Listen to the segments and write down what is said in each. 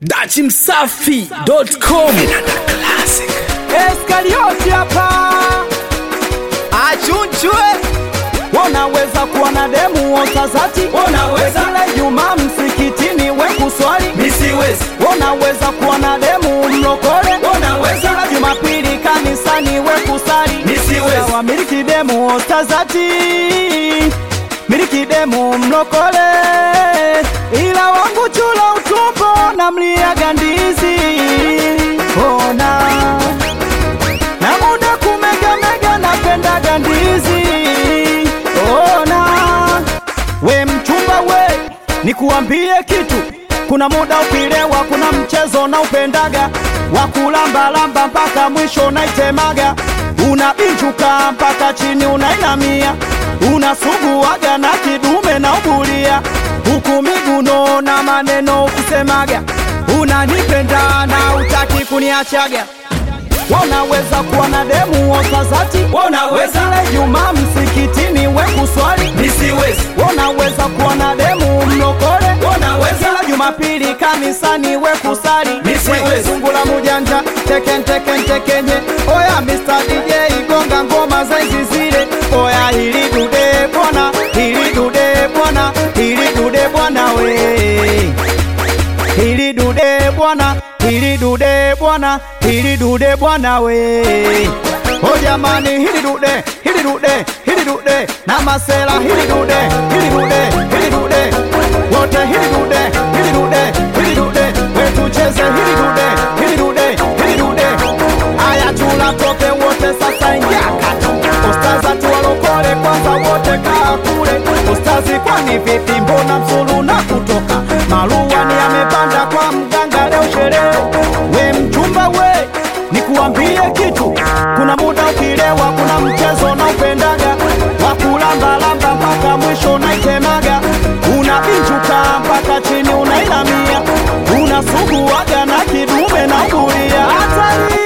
dachimsafi.com Eskarioti hapa achunchwe, unaweza kuwa na demu otazati, Unaweza. kila Ijumaa msikitini we kuswali, Nisiwezi, unaweza kuwa na demu mlokole, Unaweza. kila Jumapili kanisani we kusali, Nisiwezi. Sawa, miliki demu otazati, miliki demu mlokole, ila wangu chula utumbo na mliaga ndizi, ona na muda kumegamega napendaga ndizi ona we mchumba we nikuambie kitu kuna muda ukilewa kuna mchezo na upendaga wa kulambalamba mpaka mwisho naitemaga unabinjuka mpaka chini unainamia unasuguaga na kidume na ubulia huku miguno na maneno ukisemaga unanipenda na utaki kuniachaga Wanaweza kuwa na demu otazati, Unaweza. Kila Ijumaa msikitini we kuswali, nisiwezi, wanaweza kuwa na demu mlokole, Unaweza. Kila Jumapili kanisani we kusali, Nisiwezi. sungula mujanja teken teken tekenye, oya Mr DJ gonga ngoma za hizi zile, oya hili dude bwana, hili dude bwana, hili dude bwana we hili dude bwana, hili dude bwana, hili dude bwana we. O jamani, hili dude, hili dude, hili dude na masela, hili dude, hili dude, hili dude wote, hili dude, hili dude, hili dude we tucheze, hili dude, hili dude, hili dude. Aya, chula toke wote sasa, ingia kati. Ustaza tuwalokole kwanza wote kaa kule. Ustazi kwani vipi, mbona msulu na kutoka maruani yamepanda kwa mganga leo sherehe. We mchumba we, nikuambie kitu, kuna muda ukilewa, kuna mchezo na upendaga wa kulambalamba mpaka mwisho naitemaga, unabinjuka mpaka chini unainamia, unasuguaga na kidume na ubulia hatari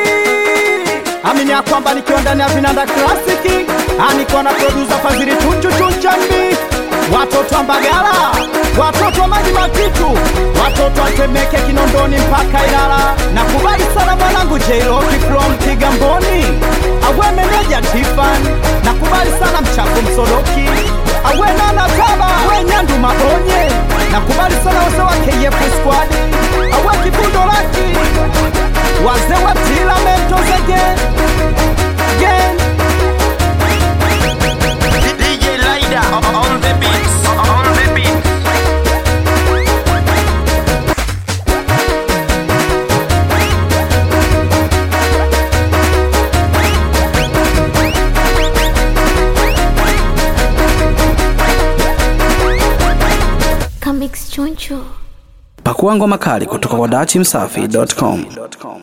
amini ya kwamba nikiwa ndani ya vinanda klasiki aniko na produsa fadhili chunchu chunchambi watoto wa mbagala watoto wa maji matitu watoto wa temeke kinondoni mpaka ilala na kubai sana mwanangu jeiloki from kigamboni awe meneja tifan na kubali sana mchako msodoki awe nana taba awe nyandu maonye na kubali sana wase wa kf squad awe kifundo laki wazee wa tilamento zege gen DJ Lida on the beats. On the beats. Comics Choncho. pakua ngoma kali kutoka kwa dachimsafi.com